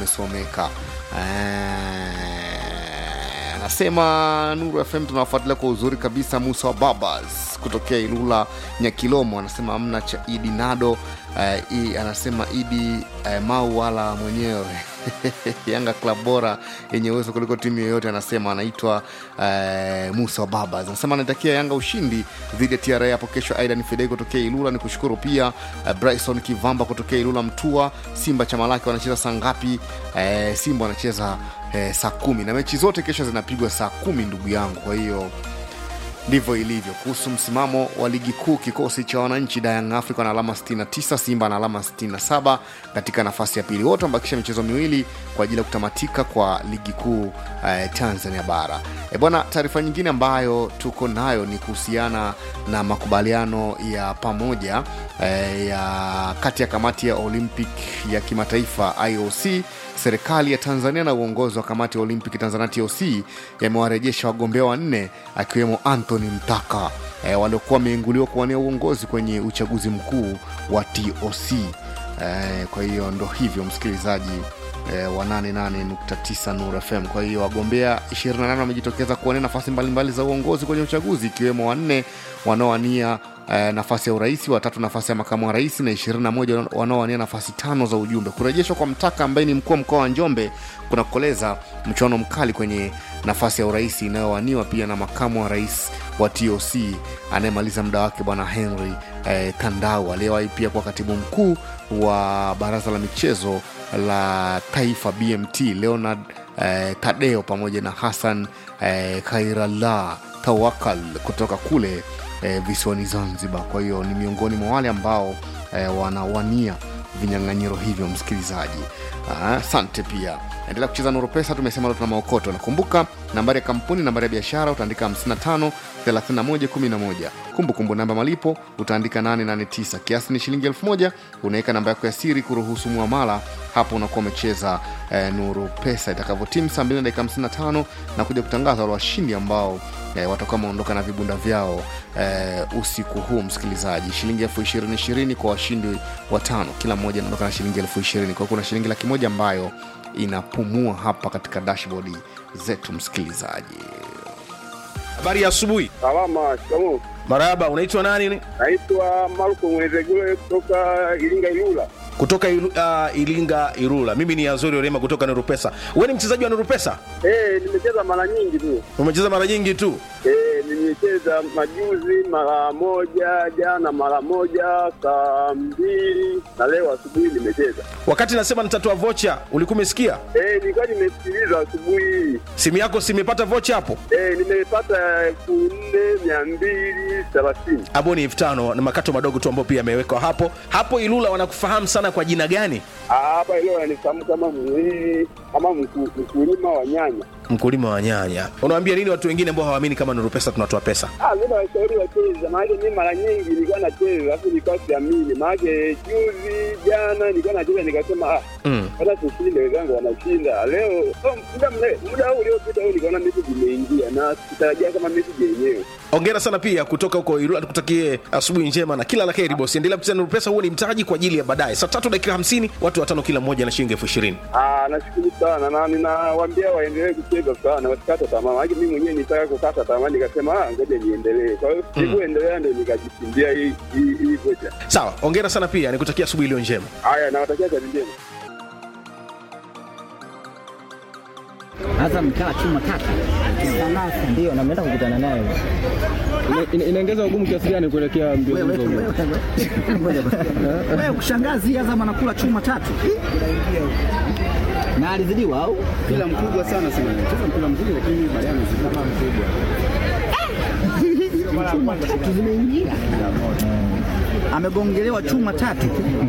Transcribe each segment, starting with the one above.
umesomeka Eh, anasema Nuru FM tunawafuatilia kwa uzuri kabisa. Musa wa Babas kutokea Ilula Nyakilomo anasema amna cha Idi Nado. Eh, i, anasema Idi eh, Mau wala mwenyewe Yanga klab bora yenye uwezo kuliko timu yoyote, anasema anaitwa eh, Musa wa Babas anasema anaitakia Yanga ushindi dhidi ya TRA hapo kesho. Aidan Fidei kutokea Ilula ni kushukuru pia eh, Bryson Kivamba kutokea Ilula Mtua. Simba chama lake wanacheza saa ngapi? Eh, Simba wanacheza eh, saa kumi na mechi zote kesho zinapigwa saa kumi ndugu yangu, kwa hiyo ndivyo ilivyo. Kuhusu msimamo wa ligi kuu, kikosi cha wananchi Young Africa na alama 69, Simba na alama 67 katika nafasi ya pili. Wote wamebakisha michezo miwili kwa ajili ya kutamatika kwa ligi kuu eh, Tanzania bara. E bwana, taarifa nyingine ambayo tuko nayo ni kuhusiana na makubaliano ya pamoja eh, ya kati ya kamati ya Olympic ya kimataifa IOC serikali ya Tanzania na uongozi wa kamati ya Olimpiki Tanzania TOC yamewarejesha wagombea wanne akiwemo Anthony Mtaka e, waliokuwa wameinguliwa kuwania uongozi kwenye uchaguzi mkuu wa TOC. E, kwa hiyo ndo hivyo msikilizaji e, wa 88.9 Nuru FM. Kwa hiyo wagombea 28 wamejitokeza kuwania nafasi mbalimbali za uongozi kwenye uchaguzi ikiwemo wanne wanaowania eh, nafasi ya urais, watatu nafasi ya makamu wa rais na 21 wanaowania nafasi tano za ujumbe. Kurejeshwa kwa Mtaka ambaye ni mkuu wa mkoa wa Njombe kunakoleza mchuano mkali kwenye nafasi ya urais inayowaniwa pia na makamu wa rais wa TOC anayemaliza muda wake bwana Henry eh, Kandau aliyewahi pia kuwa katibu mkuu wa baraza la michezo la taifa BMT Leonard eh, Tadeo pamoja na Hassan eh, Kairala Tawakal kutoka kule eh, visiwani Zanzibar. Kwa hiyo ni miongoni mwa wale ambao eh, wanawania vinyang'anyiro hivyo, msikilizaji. Ah, Asante pia endelea kucheza Nuru Pesa. Tumesema leo tuna maokoto. Nakumbuka nambari ya kampuni, nambari ya biashara utaandika 55 31 11. Kumbukumbu namba malipo utaandika 889. Kiasi ni shilingi 1000. Unaweka namba yako ya siri kuruhusu muamala, hapo unakuwa umecheza eh, Nuru Pesa. Itakavyotimu saa 2 na dakika 55 na kuja kutangaza wale washindi ambao eh, watakuwa wameondoka na vibunda vyao eh, usiku huu msikilizaji. Shilingi elfu ishirini ishirini kwa washindi watano, kila mmoja anaondoka na shilingi elfu ishirini. Kwa hiyo kuna shilingi laki moja ambayo inapumua hapa katika dashboard zetu msikilizaji. Habari ya asubuhi. Salama, shikamoo. Marahaba, unaitwa nani? Naitwa Marko Mwezegule kutoka Iringa Ilula. Kutoka Ilu, uh, Ilinga Irula. Mimi ni Azori Orema kutoka Nuru Pesa. Wewe ni mchezaji wa Nuru Pesa? Eh, nimecheza mara nyingi tu. Umecheza mara nyingi tu. Eh, nimecheza majuzi mara moja, jana mara moja, saa mbili na leo asubuhi nimecheza. Wakati nasema nitatoa vocha, ulikuwa umesikia? Eh, nilikuwa nimesikiliza asubuhi hii. Simu yako si imepata vocha hapo? Eh, nimepata elfu nne mia mbili thelathini. Hapo ni elfu tano na makato madogo tu ambayo pia yamewekwa hapo. Hapo Ilula wanakufahamu sana kwa jina gani? Ah, Hapa leo ananifahamu kama mwili kama mku- mkulima wa nyanya. Mkulima wa nyanya. Unawaambia nini watu wengine ambao hawaamini kama Nuru Pesa tunatoa pesa? Ah, mimi nawashauri wacheze, maanake mimi mara nyingi nilikuwa nacheza alafu nilikuwa siamini, maanake juzi jana nilikuwa nacheza nikasema ah, Mm. hata tushinde, wenzangu wanashinda leo. Oh, muda mle- muda huu uliopita huu nikaona message imeingia na sikutarajia kama message yenyewe. Hongera sana pia kutoka huko Ilula, tukutakie asubuhi njema na kila la heri bosi. Endelea kucheza Nuru Pesa, huo ni mtaji kwa ajili ya baadaye. Saa tatu dakika hamsini, watu watano kila mmoja na shilingi elfu ishirini. Ah, nashukuru sana na ninawaambia waendelee kucheza sana, wasikate tamaa, maanake mimi mwenyewe nitaka kukata tamaa, nikasema ah, ngoja niendelee. Kwa hiyo sikuendelea, ndio nikajishindia hii hii hii vocha. Sawa, hongera sana pia, nikutakia asubuhi iliyo njema. Haya, nawatakia kazi njema. Azam kaa chuma tatu ndio na mnaenda kukutana naye Ina- inaongeza ugumu kiasi gani kuelekea mbio wewe hizo? wewe wewe kushangazi Azam anakula chuma tatu na alizidiwa au Mpira mkubwa sana sana. Cheza mpira mzuri lakini baadaye amezidi kama mkubwa. tatu zimeingia amegongelewa chuma tatu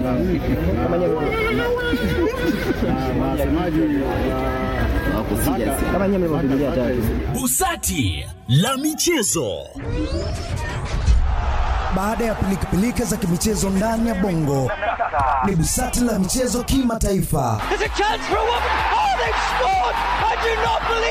Na wasemaji wa kama nyewe mlivyopigilia tatu Busati la michezo. Baada ya pilikapilika za kimichezo ndani ya bongo, ni busati la michezo kimataifa. There's a chance for a woman. Oh, they've scored! I do not believe